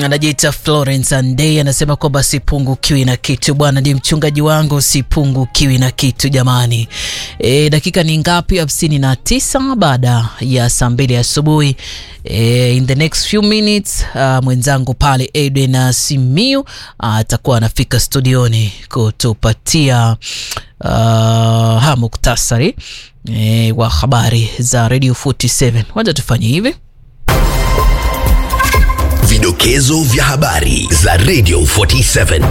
anajiita Florence Andei anasema kwamba sipungukiwi na kitu bwana, ndiye mchungaji wangu, sipungukiwi na kitu jamani. E, dakika ni ngapi? hamsini na tisa baada ya saa mbili asubuhi. E, in the next few minutes uh, mwenzangu pale Edwin Simiu atakuwa uh, anafika studioni kutupatia uh, ha muktasari e, wa habari za Radio 47. Wacha tufanye hivi Vidokezo vya habari za Radio 47.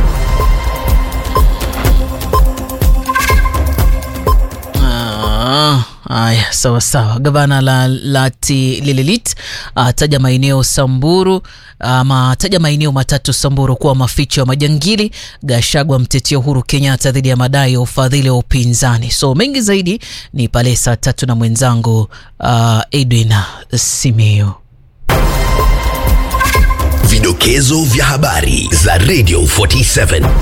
Ah, Aya, sawa sawa. Gavana la Lati Lililit ataja maeneo Samburu ama ataja maeneo matatu Samburu kuwa maficho ya majangili. Gashagwa mtetea Uhuru Kenyatta dhidi ya madai ya ufadhili wa upinzani. So mengi zaidi ni pale saa tatu na mwenzangu uh, Edwin Simeo. Vidokezo vya habari za Radio 47.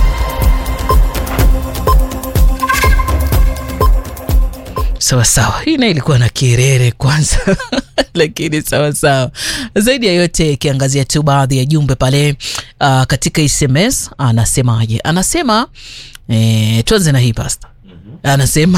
Sawa sawa, hii nayo ilikuwa na kirere kwanza lakini sawa sawa. Zaidi ya yote ikiangazia tu baadhi ya jumbe pale uh, katika SMS anasemaje? Anasema eh, tuanze na hii pasta. Anasema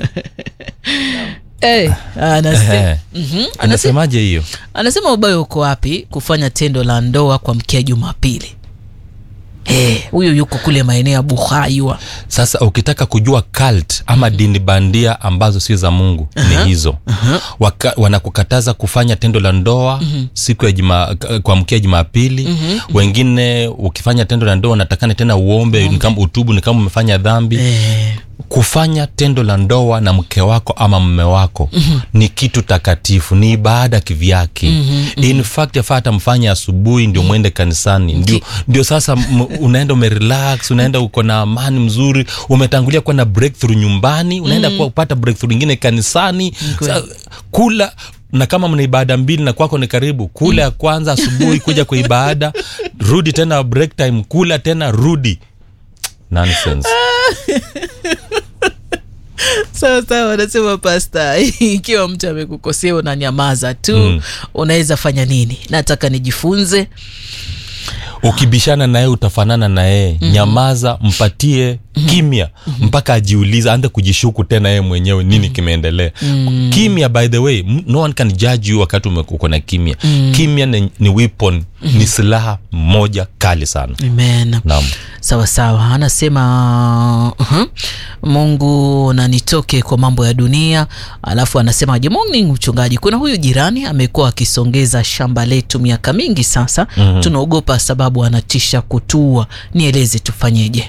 eh, anasema Ehe. Mhm. anasema Anasemaje hiyo? anasema ubaya uko wapi kufanya tendo la ndoa kwa mkia Jumapili? Eh, huyo yuko kule maeneo ya Buhaywa. Sasa ukitaka kujua cult ama dini bandia ambazo sio za Mungu ni hizo. Waka, wanakukataza kufanya tendo la ndoa siku ya juma, kwa mkia Jumapili. Wengine ukifanya tendo la ndoa unatakana tena uombe, ni kama utubu, ni kama umefanya dhambi. Eh, Kufanya tendo la ndoa na mke wako ama mme wako ni kitu takatifu, ni ibada kivyake. In fact yafaa hata mfanye asubuhi ndio mwende kanisani, ndio, ndio sasa m- unaenda umerelax, unaenda uko na amani mzuri, umetangulia kuwa na breakthrough nyumbani, unaenda kuwa kupata breakthrough ingine kanisani. Sa, kula na kama mna ibada mbili na kwako ni karibu, kula ya kwanza asubuhi, kuja kwa ibada, rudi tena break time, kula tena, rudi. Nonsense. sawa sawa, anasema pasta, ikiwa mtu amekukosea unanyamaza tu Mm. unaweza fanya nini? Nataka nijifunze. ukibishana naye utafanana na yeye nyamaza mpatie kimya mpaka ajiulize aanze kujishuku tena yeye mwenyewe nini kimeendelea kimya by the way m- no one can judge you wakati ume- uko na kimya kimya ni, ni weapon ni silaha moja kali sana Amen. naam Sawa sawa, anasema uh-huh. Mungu na nitoke kwa mambo ya dunia. Alafu anasema je, morning mchungaji, kuna huyu jirani amekuwa akisongeza shamba letu miaka mingi sasa. Tunaogopa sababu anatisha kutua. Nieleze tufanyeje?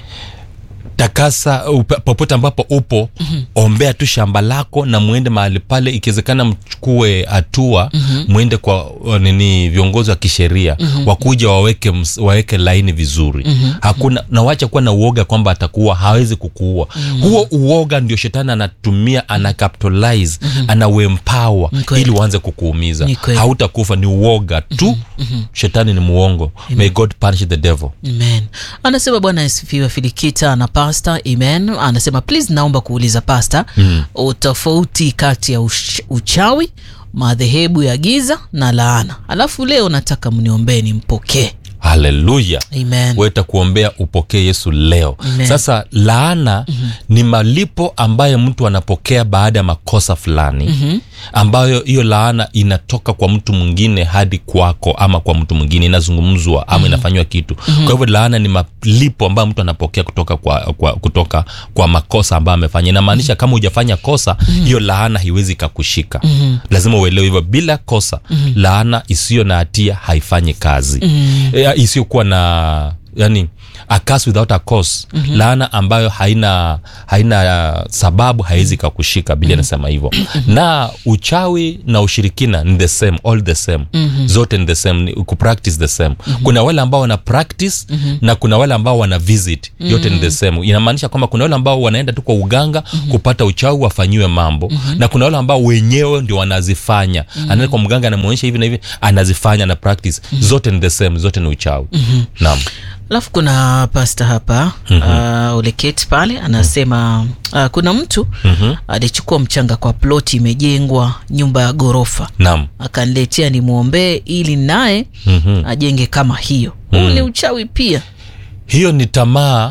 takasa upe- popote ambapo upo ombea tu shamba lako na mwende mahali pale ikiwezekana mchukue hatua mwende kwa uh, nini viongozi wa kisheria wakuja waweke, ms- waweke laini vizuri hakuna na wacha kuwa na uoga kwamba atakuua hawezi kukuua huo uoga ndio shetani anatumia ana capitalize ana uempower Ni kweli. ili uanze kukuumiza Ni kweli. hautakufa ni uoga tu shetani ni muongo may god punish the devil Amen. Anasema Bwana asifiwe Filikita na pasta. Amen. Anasema please, naomba kuuliza pasta mm. utofauti kati ya ush, uchawi, madhehebu ya giza na laana. Alafu leo nataka mniombee nimpokee. haleluya Amen. weta kuombea upokee yesu leo Amen. sasa laana ni malipo ambayo mtu anapokea baada ya makosa fulani ambayo hiyo laana inatoka kwa mtu mwingine hadi kwako ama kwa mtu mwingine inazungumzwa ama inafanywa kitu kwa hivyo laana ni malipo ambayo mtu anapokea kutoka kwa, kwa, kutoka kwa makosa ambayo amefanya inamaanisha kama hujafanya kosa hiyo laana haiwezi ikakushika lazima uelewe hivyo bila kosa laana isiyo na hatia haifanyi kazi e, isiyokuwa na yani a curse without a cause laana ambayo haina haina uh, sababu haiwezi kakushika bili anasema hivyo na uchawi na ushirikina ni the same all the same zote ni the same ni kupractice the same kuna wale ambao wana practice na kuna wale ambao wana visit yote ni the same inamaanisha kwamba kuna wale ambao wanaenda tu kwa uganga kupata uchawi wafanyiwe mambo na kuna wale ambao wenyewe ndio wanazifanya anaenda kwa mganga anamwonyesha hivi na hivi anazifanya na practice zote ni the same zote ni uchawi naam alafu kuna pasta hapa mm-hmm. uh, uleketi pale anasema uh, kuna mtu Mhm. alichukua mchanga kwa ploti imejengwa nyumba ya ghorofa naam akaniletea nimwombee ili naye Mhm. ajenge kama hiyo huu ni uchawi pia hiyo ni tamaa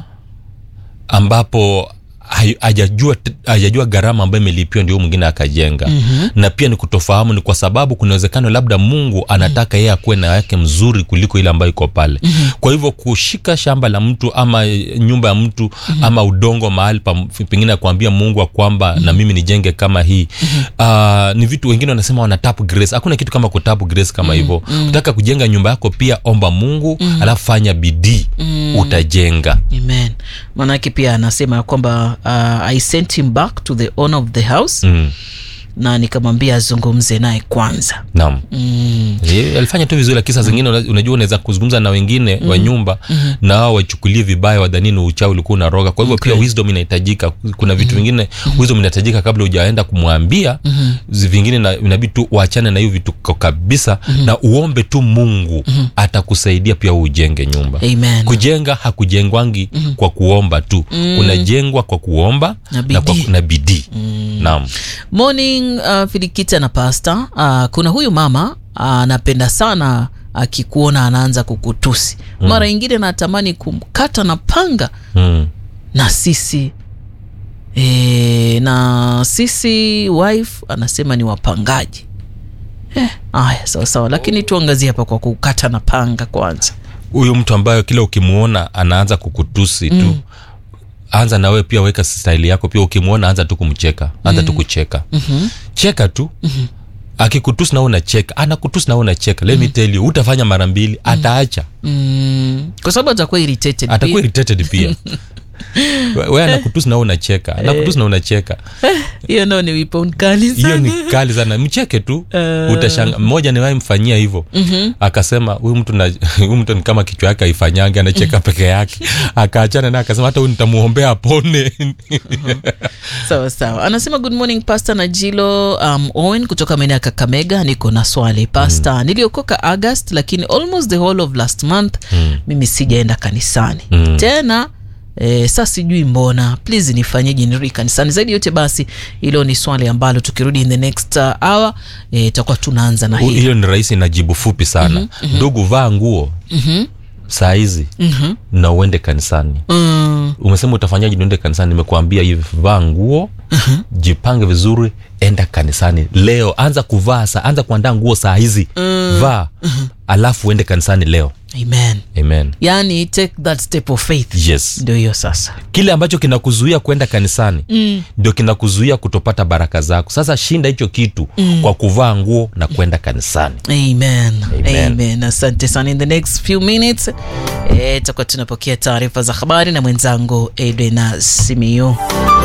ambapo hai- hajajua hajajua gharama ambayo imelipiwa ndio mwingine akajenga mm-hmm. na pia ni kutofahamu ni kwa sababu kuna uwezekano labda mungu anataka yeye akuwe na yake mzuri kuliko ile ambayo iko pale mm-hmm. kwa hivyo kushika shamba la mtu ama nyumba ya mtu mm-hmm. ama udongo mahali pa, pengine akuambia mungu wa kwamba mm-hmm. na mimi nijenge kama hii mm-hmm. uh, ni vitu wengine wanasema wana tap grace hakuna kitu kama kutap grace kama hivyo mm-hmm. utaka kujenga nyumba yako pia omba mungu mm-hmm. alafu fanya bidii mm-hmm. utajenga amen manake pia anasema ya kwamba uh, i sent him back to the owner of the house mm. na nikamwambia azungumze naye kwanza naam mm. Eh, alifanya tu vizuri lakini saa zingine una- unajua unaweza kuzungumza na wengine mm. wa nyumba mm-hmm. na wao waichukulie vibaya wadhanini uchawi ulikuwa unaroga kwa hivyo okay. pia wisdom inahitajika kuna vitu vingine mm-hmm. wisdom inahitajika kabla hujaenda kumwambia mm-hmm. vingine na- inabidi tu uachane na hiyo vitu kwa kabisa mm-hmm. na uombe tu mungu mm-hmm. atakusaidia pia ujenge nyumba Amen. kujenga hakujengwangi mm-hmm. kwa kuomba tu mm. kunajengwa kwa kuomba Na na, kwa, bidii. na bidii mm. naam morning uh, filikita na pasta uh, kuna huyu mama anapenda uh, sana akikuona anaanza kukutusi mm. mara ingine natamani kumkata na panga mm. na sisi e, na sisi wife anasema ni wapangaji eh, aya sawa sawa lakini tuangazie hapa kwa kukata na panga kwanza huyu mtu ambayo kila ukimwona anaanza kukutusi tu mm. anza nawe pia weka staili yako pia ukimwona anza tu kumcheka anza tu kucheka mm-hmm. cheka tu mm-hmm. akikutusi nawe unacheka anakutusi nawe unacheka let me tell you utafanya mara mbili ataacha mm, kwa sababu atakuwa irritated atakuwa pia. irritated pia We- we anakutusi nawe unacheka anakutusi na unacheka hiyo nao ni wipo mkali hiyo sana ni kali sana mcheke tu utashanga mmoja niwahi mfanyia hivyo mm-hmm. akasema huyu mtu na huyu mtu ni kama kichwa yake haifanyangi anacheka peke yake akaachana naye akasema hata huyu nitamuombea apone sawa sawa anasema good morning pasta na jilo um, owen kutoka maeneo ya kakamega niko na swali pasta mm. niliokoka august lakini almost the whole of last month mm. mimi sijaenda kanisani mm. tena E, sa sijui mbona please nifanyeje nirudi kanisani zaidi yote basi hilo ni swali ambalo tukirudi in the next uh, hour eh, itakuwa tunaanza na Hu- hili hiyo ni rahisi na jibu fupi sana ndugu vaa nguo saa hizi na uende kanisani mm, umesema utafanyaje niende kanisani nimekuambia hivi vaa nguo jipange vizuri enda kanisani leo anza kuvaa sa anza kuandaa nguo saa hizi vaa alafu uende kanisani leo amen amen yani take that step of faith yes ndio hiyo sasa kile ambacho kinakuzuia kwenda kanisani mm. ndio kinakuzuia kutopata baraka zako sasa shinda hicho kitu mm. kwa kuvaa nguo na kwenda kanisani amen Amen. amen asante sana in the next few minutes eh, tutakuwa tunapokea taarifa za habari na mwenzangu edwena simiu